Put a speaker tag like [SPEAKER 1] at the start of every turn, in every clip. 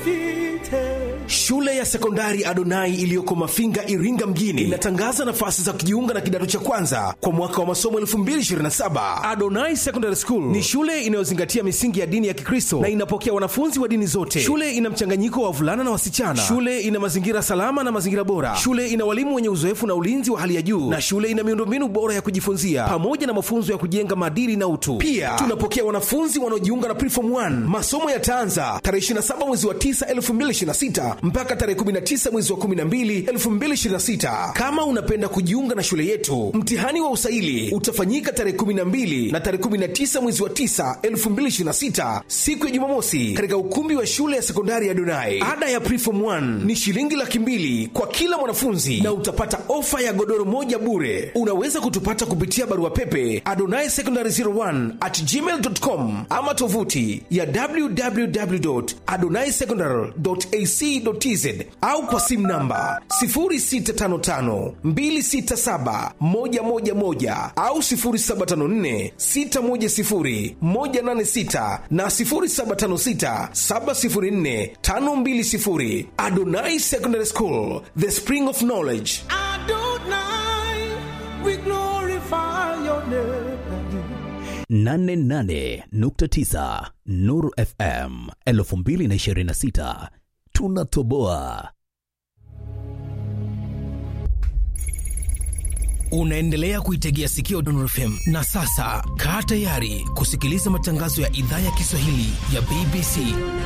[SPEAKER 1] Shule ya sekondari Adonai iliyoko Mafinga, Iringa mjini inatangaza nafasi za kujiunga na kidato cha kwanza kwa mwaka wa masomo 2027. Adonai Secondary School ni shule inayozingatia misingi ya dini ya Kikristo na inapokea wanafunzi wa dini zote. Shule ina mchanganyiko wa wavulana na wasichana. Shule ina mazingira salama na mazingira bora. Shule ina walimu wenye uzoefu na ulinzi wa hali ya juu, na shule ina miundombinu bora ya kujifunzia pamoja na mafunzo ya kujenga maadili na utu. Pia tunapokea wanafunzi wanaojiunga na Preform 1. Masomo yataanza tarehe 27 mwezi wa 9 2026 mpaka tarehe 19 mwezi wa 12 2026. Kama unapenda kujiunga na shule yetu, mtihani wa usaili utafanyika tarehe 12 na tarehe 19 mwezi wa 9 2026, siku ya Jumamosi, katika ukumbi wa shule ya sekondari ya Donai. Ada ya Preform 1 ni shilingi laki mbili kwa kila mwanafunzi na utapata ofa ya godoro moja bure. Unaweza kutupata kupitia barua pepe adonai secondary 01 at gmail.com ama tovuti ya www.adonaisecondary.ac.tz au kwa simu namba 0655267111 au 0754610186 na 0756704520. Adonai Secondary School, the spring of knowledge.
[SPEAKER 2] Adonai, we glorify your name.
[SPEAKER 3] 88.9 Nuru FM 2026 tunatoboa.
[SPEAKER 1] Unaendelea kuitegea sikio Nuru FM na sasa kaa tayari kusikiliza matangazo ya idhaa ya Kiswahili ya BBC.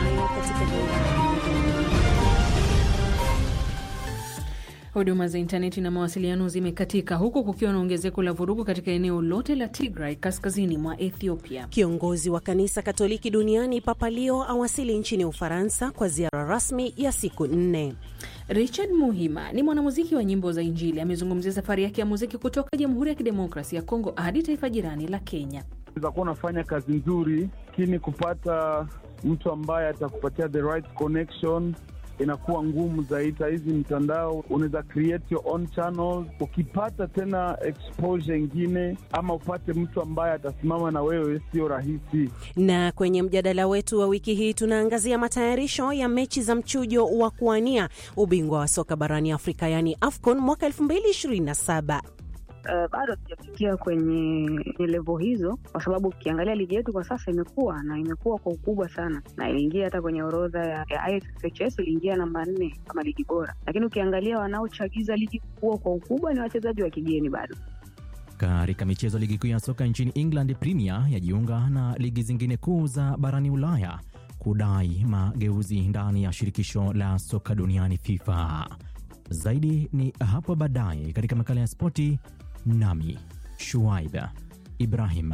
[SPEAKER 4] Huduma za intaneti na mawasiliano zimekatika huku kukiwa na ongezeko la vurugu katika eneo lote la Tigray kaskazini mwa Ethiopia.
[SPEAKER 5] Kiongozi wa kanisa Katoliki duniani Papa Leo awasili nchini Ufaransa kwa ziara rasmi ya siku nne.
[SPEAKER 4] Richard Muhima ni mwanamuziki wa nyimbo za Injili, amezungumzia safari yake ya muziki kutoka Jamhuri ya Kidemokrasia ya Kongo hadi taifa jirani la Kenya.
[SPEAKER 6] Unaweza kuwa unafanya kazi nzuri, lakini kupata mtu ambaye atakupatia the right connection inakuwa ngumu zaidi. Hizi mtandao unaweza create your own channels. Ukipata tena exposure ingine ama upate mtu ambaye atasimama na wewe, sio rahisi.
[SPEAKER 5] Na kwenye mjadala wetu wa wiki hii tunaangazia matayarisho ya mechi za mchujo wa kuwania ubingwa wa soka barani Afrika, yaani AFCON mwaka 2027.
[SPEAKER 7] Uh, bado hatujafikia kwenye levo hizo, kwa sababu ukiangalia ligi yetu kwa sasa imekuwa na imekuwa kwa ukubwa sana, na iliingia hata kwenye orodha ya, ya IFFHS iliingia namba nne kama ligi bora, lakini ukiangalia wanaochagiza ligi kuwa kwa ukubwa ni wachezaji wa kigeni bado.
[SPEAKER 8] Katika michezo, ligi kuu ya soka nchini England Premier yajiunga na ligi zingine kuu za barani Ulaya kudai mageuzi ndani ya shirikisho la soka duniani FIFA. Zaidi ni hapo baadaye katika makala ya spoti, nami Shuaib Ibrahim.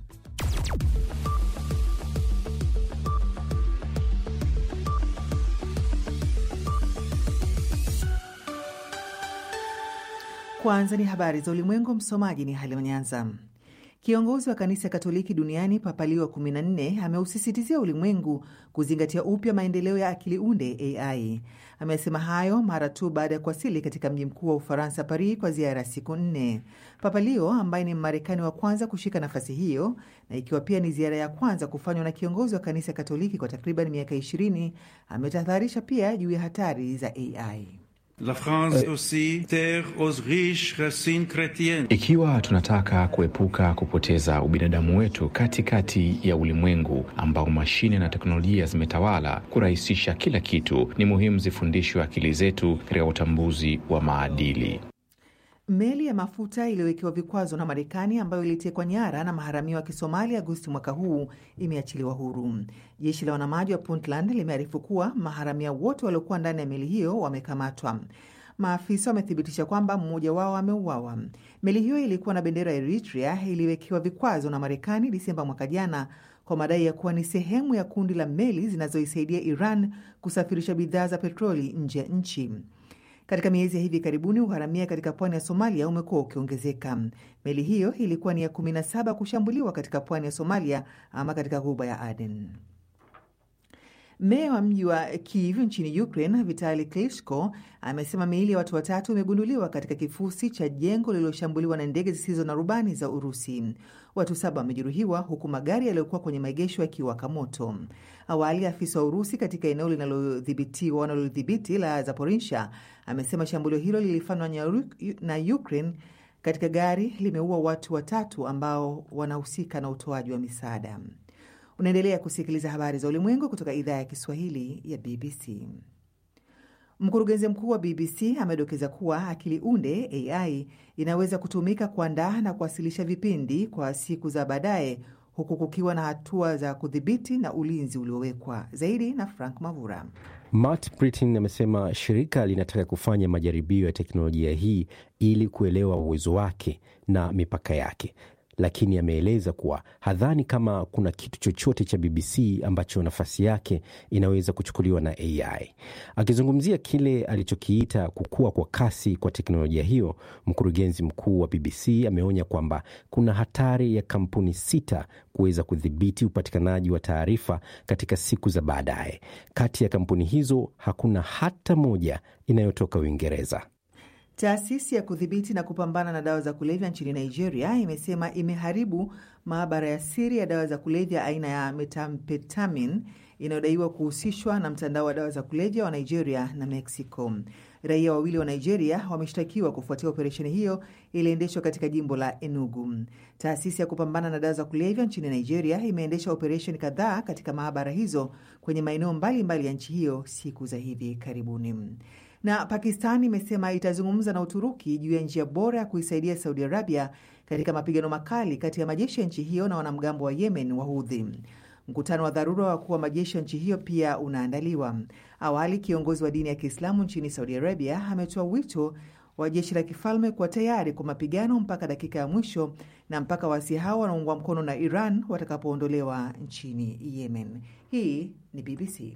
[SPEAKER 9] Kwanza ni habari za ulimwengu. Msomaji ni Halima Nyanza. Kiongozi wa kanisa Katoliki duniani Papa Leo wa 14 ameusisitizia ulimwengu kuzingatia upya maendeleo ya akili unde AI. Amesema hayo mara tu baada ya kuwasili katika mji mkuu wa Ufaransa, Paris, kwa ziara ya siku nne. Papa Leo ambaye ni Mmarekani wa kwanza kushika nafasi hiyo na ikiwa pia ni ziara ya kwanza kufanywa na kiongozi wa kanisa Katoliki kwa takriban miaka 20 ametahadharisha pia juu ya hatari za AI.
[SPEAKER 10] La France aussi, terre aux riches racines chrétiennes.
[SPEAKER 11] Ikiwa tunataka kuepuka kupoteza ubinadamu wetu katikati ya ulimwengu ambao mashine na teknolojia zimetawala kurahisisha kila kitu, ni muhimu zifundishwe akili zetu katika utambuzi wa maadili.
[SPEAKER 9] Meli ya mafuta iliyowekewa vikwazo na Marekani ambayo ilitekwa nyara na maharamia wa Kisomali Agosti mwaka huu imeachiliwa huru. Jeshi la wanamaji wa Puntland limearifu kuwa maharamia wote waliokuwa ndani ya meli hiyo wamekamatwa. Maafisa wamethibitisha kwamba mmoja wao ameuawa. Meli hiyo ilikuwa na bendera ya Eritrea, iliwekewa vikwazo na Marekani Disemba mwaka jana kwa madai ya kuwa ni sehemu ya kundi la meli zinazoisaidia Iran kusafirisha bidhaa za petroli nje ya nchi. Katika miezi ya hivi karibuni uharamia katika pwani ya Somalia umekuwa ukiongezeka. Meli hiyo ilikuwa ni ya 17 kushambuliwa katika pwani ya Somalia ama katika ghuba ya Aden. Meya wa mji wa Kiev nchini Ukraine, Vitali Klitschko, amesema miili ya watu watatu imegunduliwa katika kifusi cha jengo lililoshambuliwa na ndege zisizo na rubani za Urusi. Watu saba wamejeruhiwa huku magari yaliyokuwa kwenye maegesho yakiwaka moto. Awali, afisa wa Urusi katika eneo linalodhibitiwa wanalodhibiti la Zaporisha amesema shambulio hilo lilifanywa na Ukraine katika gari limeua watu watatu ambao wanahusika na utoaji wa misaada. Unaendelea kusikiliza habari za ulimwengu kutoka idhaa ya Kiswahili ya BBC. Mkurugenzi mkuu wa BBC amedokeza kuwa akili unde AI inaweza kutumika kuandaa na kuwasilisha vipindi kwa siku za baadaye, huku kukiwa na hatua za kudhibiti na ulinzi uliowekwa. Zaidi na Frank Mavura.
[SPEAKER 12] Matt Britton amesema shirika linataka kufanya majaribio ya teknolojia hii ili kuelewa uwezo wake na mipaka yake, lakini ameeleza kuwa hadhani kama kuna kitu chochote cha BBC ambacho nafasi yake inaweza kuchukuliwa na AI. Akizungumzia kile alichokiita kukua kwa kasi kwa teknolojia hiyo, mkurugenzi mkuu wa BBC ameonya kwamba kuna hatari ya kampuni sita kuweza kudhibiti upatikanaji wa taarifa katika siku za baadaye. Kati ya kampuni hizo hakuna hata moja inayotoka Uingereza.
[SPEAKER 9] Taasisi ya kudhibiti na kupambana na dawa za kulevya nchini Nigeria imesema imeharibu maabara ya siri ya dawa za kulevya aina ya metamfetamin inayodaiwa kuhusishwa na mtandao wa dawa za kulevya wa Nigeria na Mexico. Raia wawili wa Nigeria wameshtakiwa kufuatia operesheni hiyo iliendeshwa katika jimbo la Enugu. Taasisi ya kupambana na dawa za kulevya nchini Nigeria imeendesha operesheni kadhaa katika maabara hizo kwenye maeneo mbalimbali ya nchi hiyo siku za hivi karibuni na Pakistan imesema itazungumza na Uturuki juu ya njia bora ya kuisaidia Saudi Arabia katika mapigano makali kati ya majeshi ya nchi hiyo na wanamgambo wa Yemen wa Hudhi. Mkutano wa dharura wa wakuu wa majeshi ya nchi hiyo pia unaandaliwa. Awali, kiongozi wa dini ya Kiislamu nchini Saudi Arabia ametoa wito wa jeshi la kifalme kuwa tayari kwa mapigano mpaka dakika ya mwisho na mpaka waasi hao wanaungwa mkono na Iran watakapoondolewa nchini Yemen. Hii ni BBC.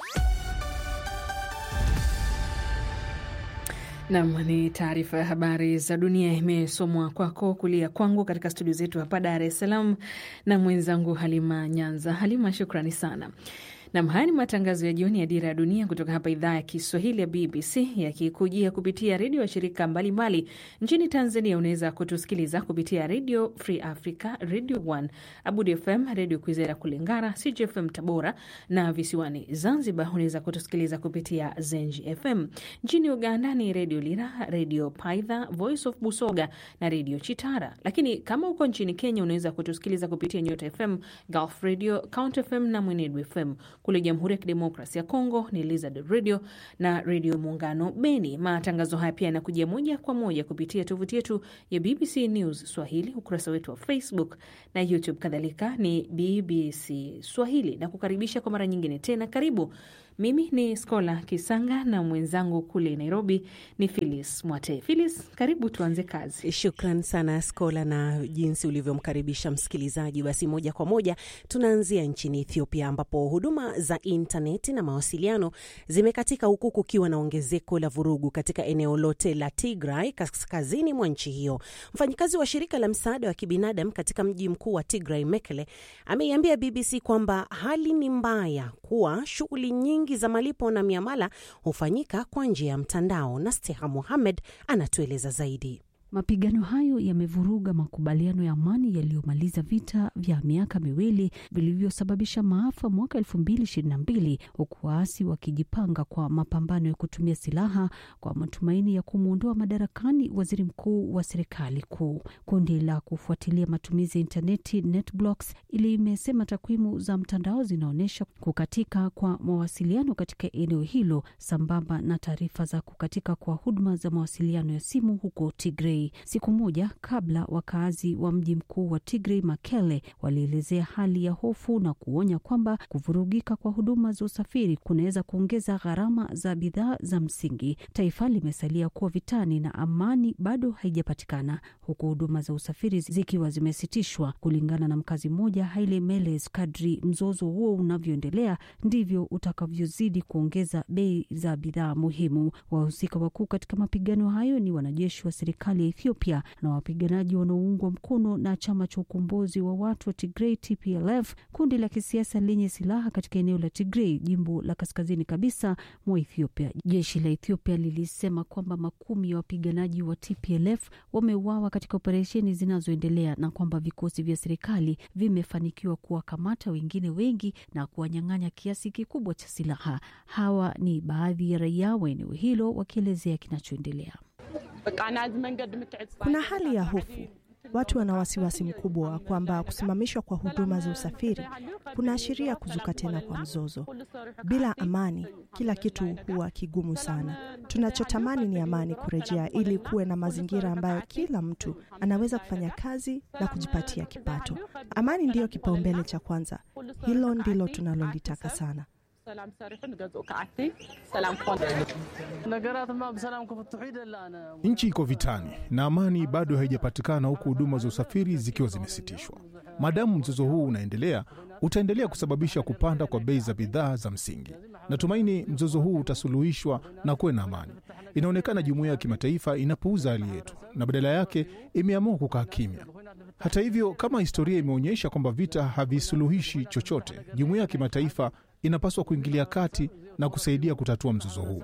[SPEAKER 4] Nam ni taarifa ya habari za dunia imesomwa kwako kulia kwangu katika studio zetu hapa Dar es Salaam na mwenzangu Halima Nyanza. Halima, shukrani sana. Nam, haya ni matangazo ya jioni ya Dira ya Dunia kutoka hapa idhaa ya Kiswahili ya BBC yakikujia kupitia redio ya shirika mbalimbali nchini Tanzania. Unaweza kutusikiliza kupitia Redio Free Africa, Radio One, Abudi FM, Redio Kwizera Kulingara, CGFM Tabora na visiwani Zanzibar unaweza kutusikiliza kupitia Zenji FM. Nchini Uganda ni Redio Lira, Redio Paidha, Voice of Busoga na Redio Chitara. Lakini kama uko nchini Kenya unaweza kutusikiliza kupitia Nyota FM, Gulf Radio, Count FM na Mwenedu FM. Kule Jamhuri ya Kidemokrasi ya Kongo ni Lizard Radio na Redio Muungano Beni. Matangazo haya pia yanakujia moja kwa moja kupitia tovuti yetu ya BBC News Swahili, ukurasa wetu wa Facebook na YouTube, kadhalika ni BBC Swahili na kukaribisha kwa mara nyingine tena. Karibu. Mimi ni Skola Kisanga na mwenzangu kule Nairobi ni Filis Mwate. Filis, karibu tuanze kazi.
[SPEAKER 5] Shukran sana Skola na jinsi ulivyomkaribisha msikilizaji. Basi moja kwa moja tunaanzia nchini Ethiopia ambapo huduma za intaneti na mawasiliano zimekatika huku kukiwa na ongezeko la vurugu katika eneo lote la Tigray kaskazini mwa nchi hiyo. Mfanyikazi wa shirika la msaada wa kibinadamu katika mji mkuu wa Tigray, Mekele, ameiambia BBC kwamba hali ni mbaya, kuwa shughuli nyingi za malipo na miamala hufanyika kwa njia ya mtandao. Na Steha Muhamed anatueleza zaidi.
[SPEAKER 13] Mapigano hayo yamevuruga makubaliano ya amani yaliyomaliza vita vya miaka miwili vilivyosababisha maafa mwaka elfu mbili ishirini na mbili huku waasi wakijipanga kwa mapambano ya kutumia silaha kwa matumaini ya kumwondoa madarakani waziri mkuu wa serikali kuu. Kundi la kufuatilia matumizi ya intaneti NetBlocks limesema takwimu za mtandao zinaonyesha kukatika kwa mawasiliano katika eneo hilo sambamba na taarifa za kukatika kwa huduma za mawasiliano ya simu huko Tigray. Siku moja kabla, wakaazi wa mji mkuu wa Tigray Mekele walielezea hali ya hofu na kuonya kwamba kuvurugika kwa huduma za usafiri kunaweza kuongeza gharama za bidhaa za msingi. Taifa limesalia kuwa vitani na amani bado haijapatikana, huku huduma za usafiri zikiwa zimesitishwa. Kulingana na mkazi mmoja Haile Meles, kadri mzozo huo unavyoendelea ndivyo utakavyozidi kuongeza bei za bidhaa muhimu. Wahusika wakuu katika mapigano hayo ni wanajeshi wa serikali ya Ethiopia na wapiganaji wanaoungwa mkono na chama cha ukombozi wa watu wa Tigray TPLF, kundi la kisiasa lenye silaha katika eneo la Tigray, jimbo la kaskazini kabisa mwa Ethiopia. Jeshi la Ethiopia lilisema kwamba makumi ya wapiganaji wa TPLF wameuawa katika operesheni zinazoendelea na kwamba vikosi vya serikali vimefanikiwa kuwakamata wengine wengi na kuwanyang'anya kiasi kikubwa cha silaha. Hawa ni baadhi ya raia wa eneo hilo wakielezea kinachoendelea.
[SPEAKER 14] Kuna hali ya hofu. Watu wana wasiwasi mkubwa wa kwamba kusimamishwa kwa huduma za usafiri kunaashiria kuzuka tena kwa mzozo. Bila amani, kila kitu huwa kigumu sana. Tunachotamani ni amani kurejea, ili kuwe na mazingira ambayo kila mtu anaweza kufanya kazi na kujipatia kipato. Amani ndiyo kipaumbele cha kwanza. Hilo ndilo tunalolitaka sana.
[SPEAKER 15] Nchi iko vitani na amani bado haijapatikana, huku huduma za usafiri zikiwa zimesitishwa. Maadamu mzozo huu unaendelea, utaendelea kusababisha kupanda kwa bei za bidhaa za msingi. Natumaini mzozo huu utasuluhishwa na kuwe na amani. Inaonekana jumuiya ya kimataifa inapuuza hali yetu na badala yake imeamua kukaa kimya. Hata hivyo, kama historia imeonyesha kwamba vita havisuluhishi chochote, jumuiya ya kimataifa inapaswa kuingilia kati na kusaidia kutatua mzozo huu.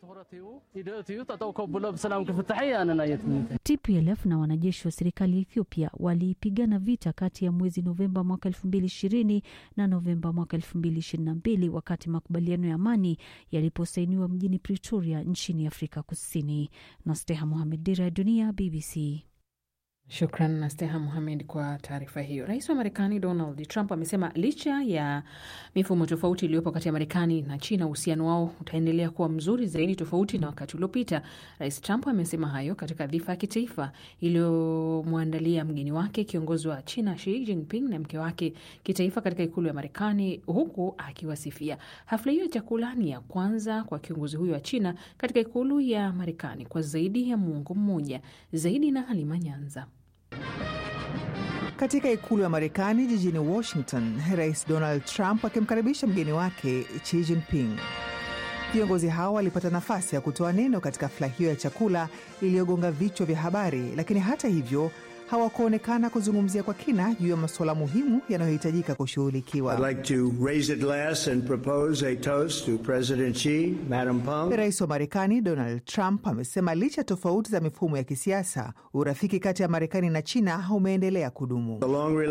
[SPEAKER 13] TPLF na wanajeshi wa serikali ya Ethiopia walipigana vita kati ya mwezi Novemba mwaka elfu mbili ishirini na Novemba mwaka elfu mbili ishirini na mbili wakati makubaliano ya amani yaliposainiwa mjini Pretoria nchini Afrika Kusini. Nasteha Mohamed, Dira ya Dunia, BBC.
[SPEAKER 4] Shukran na Steha Muhamed kwa taarifa hiyo. Rais wa Marekani Donald Trump amesema licha ya mifumo tofauti iliyopo kati ya Marekani na China, uhusiano wao utaendelea kuwa mzuri zaidi, tofauti na wakati uliopita. Rais Trump amesema hayo katika dhifa ya kitaifa iliyomwandalia mgeni wake kiongozi wa China Xi Jinping na mke wake kitaifa katika ikulu ya Marekani, huku akiwasifia. Hafla hiyo ya chakula ni ya kwanza kwa kiongozi huyo wa China katika ikulu ya Marekani kwa zaidi ya muongo mmoja. Zaidi na Halima Nyanza.
[SPEAKER 9] Katika ikulu ya Marekani jijini Washington, Rais Donald Trump akimkaribisha mgeni wake Xi Jinping. Viongozi hao walipata nafasi ya kutoa neno katika hafla hiyo ya chakula iliyogonga vichwa vya habari, lakini hata hivyo hawakuonekana kuzungumzia kwa kina juu ya masuala muhimu yanayohitajika kushughulikiwa.
[SPEAKER 16] Like
[SPEAKER 9] Rais wa Marekani Donald Trump amesema licha ya tofauti za mifumo ya kisiasa, urafiki kati ya Marekani na China umeendelea kudumu.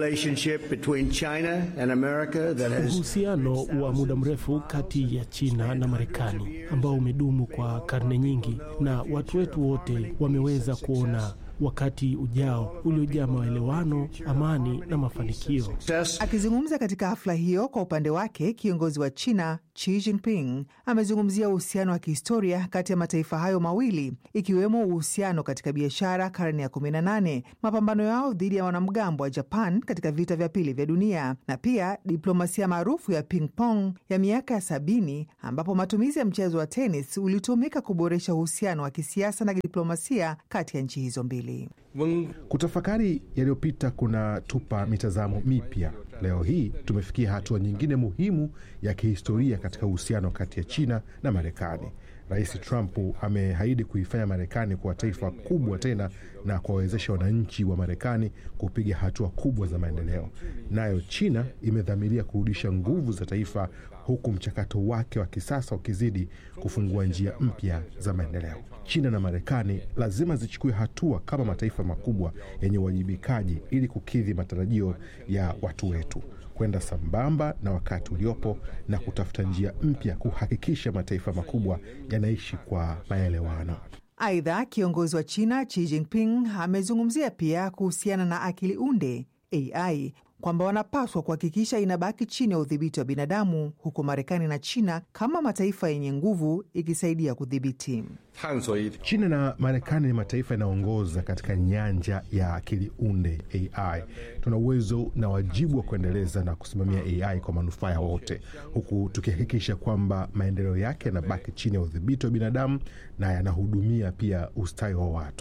[SPEAKER 17] Uhusiano wa muda mrefu kati ya China na Marekani ambao umedumu kwa karne nyingi, na watu wetu wote wameweza kuona wakati ujao uliojaa maelewano, amani na mafanikio.
[SPEAKER 9] Akizungumza katika hafla hiyo, kwa upande wake kiongozi wa China Xi Jinping amezungumzia uhusiano wa kihistoria kati ya mataifa hayo mawili, ikiwemo uhusiano katika biashara karne ya 18, mapambano yao dhidi ya wanamgambo wa Japan katika vita vya pili vya dunia, na pia diplomasia maarufu ya ping pong ya miaka ya sabini, ambapo matumizi ya mchezo wa tenis ulitumika kuboresha uhusiano wa kisiasa na diplomasia kati ya nchi hizo mbili.
[SPEAKER 18] Kutafakari yaliyopita kunatupa mitazamo mipya. Leo hii tumefikia hatua nyingine muhimu ya kihistoria katika uhusiano kati ya China na Marekani. Rais Trump ameahidi kuifanya Marekani kuwa taifa kubwa tena na kuwawezesha wananchi wa Marekani kupiga hatua kubwa za maendeleo. Nayo China imedhamiria kurudisha nguvu za taifa, huku mchakato wake wa kisasa ukizidi kufungua njia mpya za maendeleo. China na Marekani lazima zichukue hatua kama mataifa makubwa yenye uwajibikaji ili kukidhi matarajio ya watu wetu kwenda sambamba na wakati uliopo na kutafuta njia mpya kuhakikisha mataifa makubwa yanaishi kwa maelewano.
[SPEAKER 9] Aidha, kiongozi wa China Xi Jinping amezungumzia pia kuhusiana na akili unde AI kwamba wanapaswa kuhakikisha inabaki chini ya udhibiti wa binadamu, huku Marekani na China kama mataifa yenye nguvu ikisaidia kudhibiti.
[SPEAKER 18] China na Marekani ni mataifa yanayoongoza katika nyanja ya akili unde AI. Tuna uwezo na wajibu wa kuendeleza na kusimamia AI kwa manufaa ya wote, huku tukihakikisha kwamba maendeleo yake yanabaki chini ya udhibiti wa binadamu na yanahudumia pia ustawi wa watu.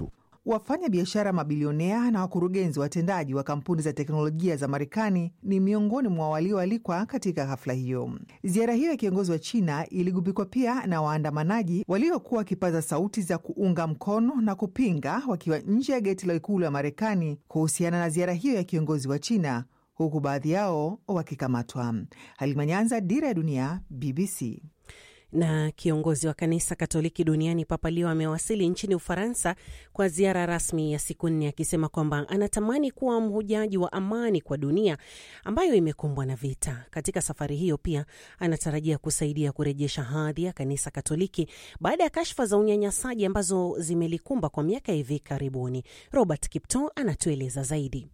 [SPEAKER 9] Wafanya biashara mabilionea na wakurugenzi watendaji wa kampuni za teknolojia za Marekani ni miongoni mwa walioalikwa katika hafla hiyo. Ziara hiyo ya kiongozi wa China iligubikwa pia na waandamanaji waliokuwa wakipaza sauti za kuunga mkono na kupinga wakiwa nje ya geti la ikulu ya Marekani kuhusiana na ziara hiyo ya kiongozi wa China, huku baadhi yao wakikamatwa. Halima Nyanza, Dira ya Dunia, BBC.
[SPEAKER 5] Na kiongozi wa kanisa Katoliki duniani Papa Leo amewasili nchini Ufaransa kwa ziara rasmi ya siku nne, akisema kwamba anatamani kuwa mhujaji wa amani kwa dunia ambayo imekumbwa na vita. Katika safari hiyo pia anatarajia kusaidia kurejesha hadhi ya kanisa Katoliki baada ya kashfa za unyanyasaji ambazo zimelikumba kwa miaka hivi karibuni. Robert Kipto anatueleza zaidi.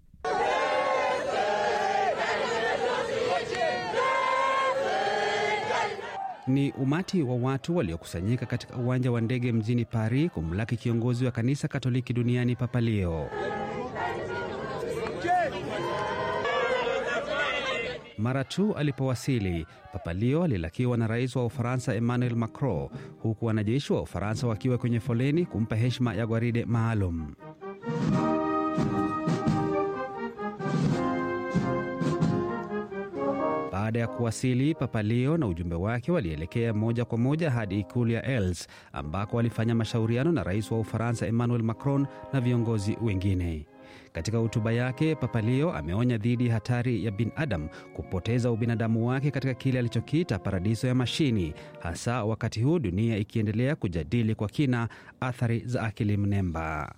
[SPEAKER 16] Ni umati wa watu waliokusanyika katika uwanja wa ndege mjini Paris kumlaki kiongozi wa kanisa Katoliki duniani Papa Leo. Mara tu alipowasili, Papa Leo alilakiwa na rais wa Ufaransa Emmanuel Macron, huku wanajeshi wa Ufaransa wakiwa kwenye foleni kumpa heshima ya gwaride maalum. Baada ya kuwasili, Papa Leo na ujumbe wake walielekea moja kwa moja hadi ikulu ya Els ambako walifanya mashauriano na rais wa Ufaransa Emmanuel Macron na viongozi wengine. Katika hotuba yake, Papa Leo ameonya dhidi ya hatari ya binadamu kupoteza ubinadamu wake katika kile alichokiita paradiso ya mashini, hasa wakati huu dunia ikiendelea kujadili kwa kina athari za akili mnemba.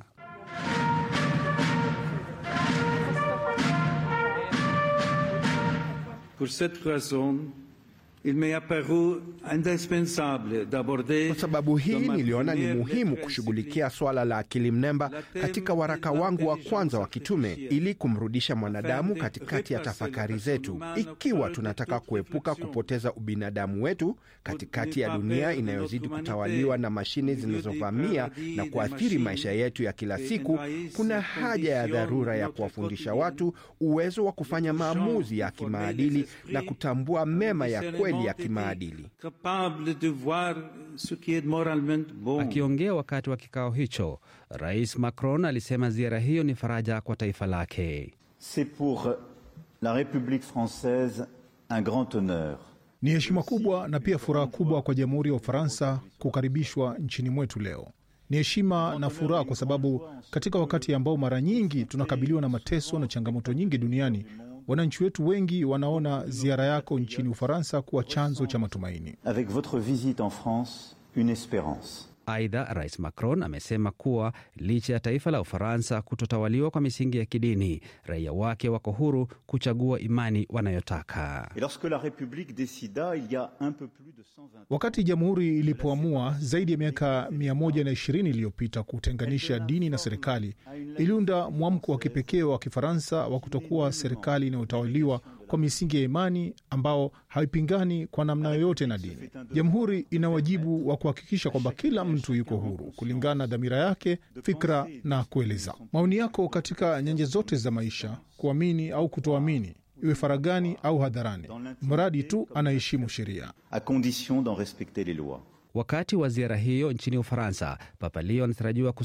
[SPEAKER 10] Pour cette raison, il m'est apparu indispensable d'aborder
[SPEAKER 19] Kwa sababu hii
[SPEAKER 10] dans ma
[SPEAKER 19] niliona ni
[SPEAKER 10] première
[SPEAKER 19] muhimu
[SPEAKER 10] lettre
[SPEAKER 19] kushughulikia swala la akili mnemba katika waraka wangu wa kwanza wa kitume ili kumrudisha mwanadamu katikati ya tafakari zetu. Ikiwa tunataka kuepuka kupoteza ubinadamu wetu katikati ya dunia inayozidi kutawaliwa na mashine zinazovamia na kuathiri maisha yetu ya kila siku, kuna haja ya dharura ya kuwafundisha watu uwezo wa kufanya maamuzi ya kimaadili na kutambua mema ya kweli ya kimaadili.
[SPEAKER 10] capable de voir ce qui est moralement bon.
[SPEAKER 16] Akiongea wakati wa kikao hicho, Rais Macron alisema ziara hiyo ni faraja kwa taifa lake.
[SPEAKER 20] C'est pour la République française un grand honneur.
[SPEAKER 15] Ni heshima kubwa na pia furaha kubwa kwa Jamhuri ya Ufaransa kukaribishwa nchini mwetu leo. Ni heshima na furaha kwa sababu katika wakati ambao mara nyingi tunakabiliwa na mateso na changamoto nyingi duniani, wananchi wetu wengi wanaona ziara yako nchini Ufaransa kuwa chanzo cha matumaini.
[SPEAKER 20] Avec votre visite en France, une espérance.
[SPEAKER 16] Aidha, Rais Macron amesema kuwa licha ya taifa la Ufaransa kutotawaliwa kwa misingi ya kidini, raia wake wako huru kuchagua imani wanayotaka.
[SPEAKER 20] Et lorsque la République décida, il y a un peu plus de 120
[SPEAKER 15] Wakati jamhuri ilipoamua zaidi ya miaka 120 iliyopita kutenganisha dini na serikali, iliunda mwamko wa kipekee wa Kifaransa wa kutokuwa serikali inayotawaliwa kwa misingi ya imani ambao haipingani kwa namna yoyote na dini. Jamhuri ina wajibu wa kuhakikisha kwamba kila mtu yuko huru kulingana na dhamira yake, fikra na kueleza maoni yako katika nyanja zote za maisha, kuamini au kutoamini, iwe faragani au hadharani, mradi tu anaheshimu sheria.
[SPEAKER 20] à condition d'en respecter les lois.
[SPEAKER 16] Wakati wa ziara hiyo nchini Ufaransa, Papa Leo anatarajiwa